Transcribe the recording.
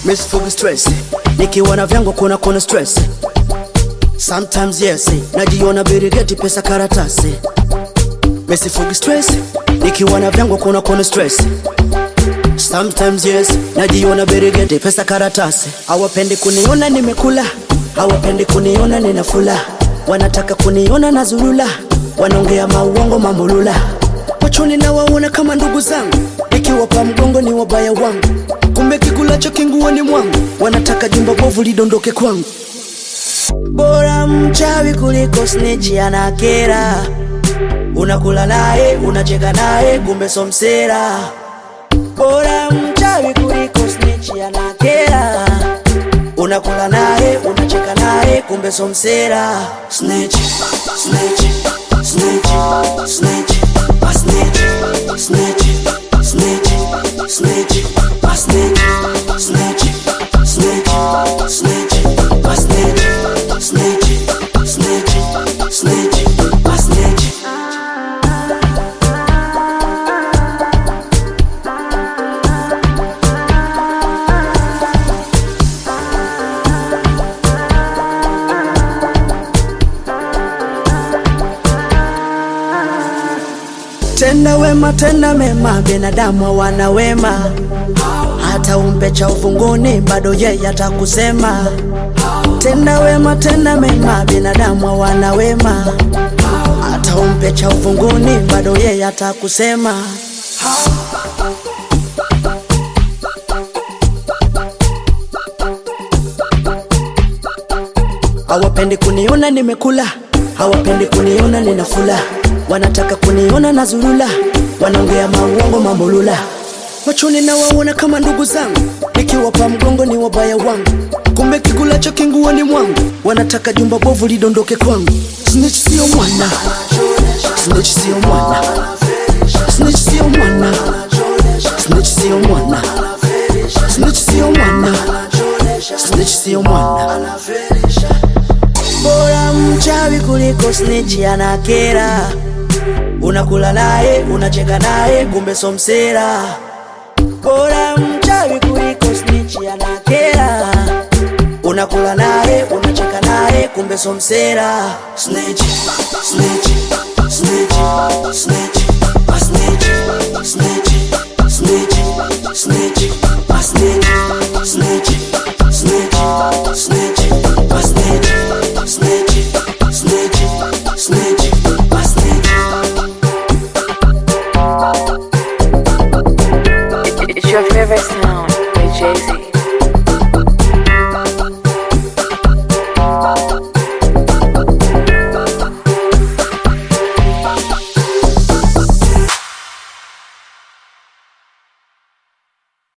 misifugi stress nikiwa na vyangu kuna kuna stress sometimes yes najiona birigeti pesa karatasi misifugi stress nikiwa na vyangu kuna kuna stress sometimes yes najiona birigeti pesa karatasi hawapendi kuniona nimekula hawapendi kuniona ninafula wanataka kuniona na zulula wanaongea mauongo mamulula machoni na waona kama ndugu zangu nikiwapa mgongo ni wabaya wangu kumbe kikulacho kinguoni mwangu wanataka jumba bovu lidondoke kwangu bora mchawi kuliko snitch anakera unakula naye unacheka naye kumbe somsera bora mchawi kuliko snitch anakera unakula naye unacheka naye kumbe somsera snitch snitch snitch snitch a snitch snitch snitch snitch a snitch snitch snitch snitch a snitch snitch snitch snitch a snitch tenda wema tenda mema binadamu hawana wema hata umpe cha uvunguni bado yeye atakusema tenda wema tenda mema binadamu hawana wema hata umpe cha uvunguni bado yeye atakusema hawapendi kuniona nimekula hawapendi kuniona ninafula wanataka kuniona na zulula wanaongea mauongo mambolula machoni na waona kama ndugu zangu nikiwapa mgongo ni wabaya wangu kumbe kikulacho kinguoni mwangu wanataka jumba bovu lidondoke kwangu snitch sio mwana snitch sio mwana snitch sio mwana snitch sio mwana snitch sio mwana snitch sio mwana bora mchawi kuliko snitch anakera unakula naye unacheka naye kumbe somsera bora mchawi kuliko snitch anakera unakula naye unacheka naye kumbe somsera snitch snitch snitch snitch a snitch snitch snitch snitch a snitch snitch snitch snitch a snitch snitch snitch snitch a snitch It's your favorite sound by Jay Z.